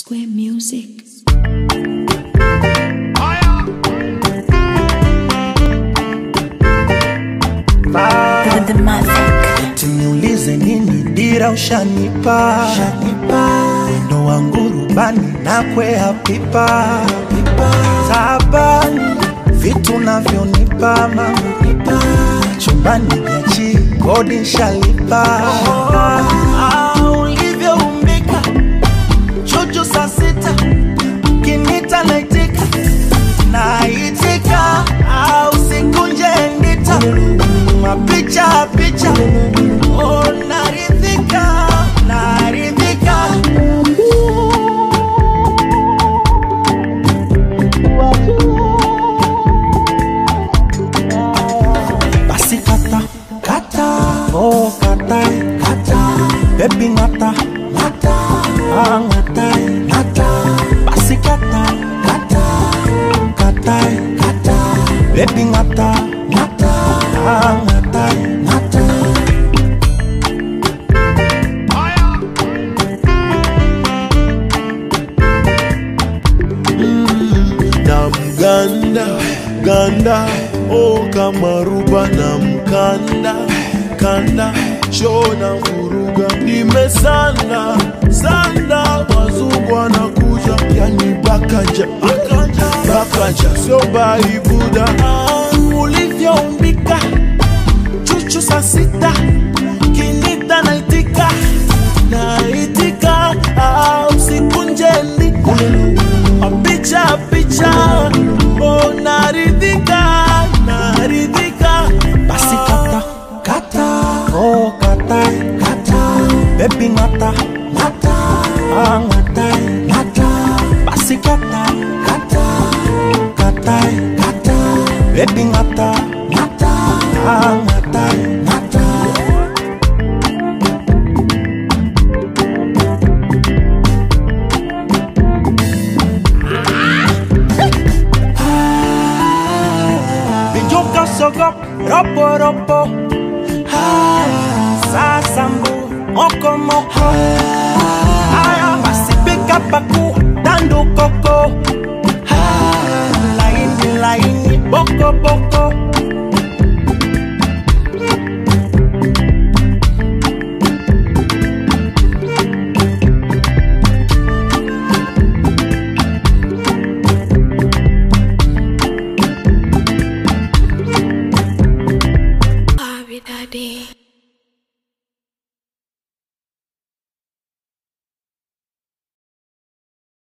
Square Music. The Mavic. Tuniulize nini dira ushanipa ndo wangu rubani na kwea pipa tabani vitu navyonipa mama chumbani vyachi kodi nshalipa Ah, ulivyoumbika chuchu saa sita kinita naitika naitika au sikunje ndita mapicha picha oh, naridhika naridhika basi kata kata oh kata kata baby ngata ngata ah ngata ngata basi kata kata kata kata baby ngata ngata ah ngata ngata na mganda ganda o kama ruba na mkanda kanda shona vuruga nimesanda sanda wazungu wanakuja yani bakaja bakaja sio baibuda Ah, ulivyoumbika chuchu saa sita kinita naitika naitika ah, usikunje ndika picha picha oh, naridhika naridhika basi kata kata oh, kata kata baby ngata ngata ah, ngata ngata basi kata kata kata kata baby ngata ngata ah, ngata ngata Bijuka sogop ropo ropo ah, Sasambu moko moko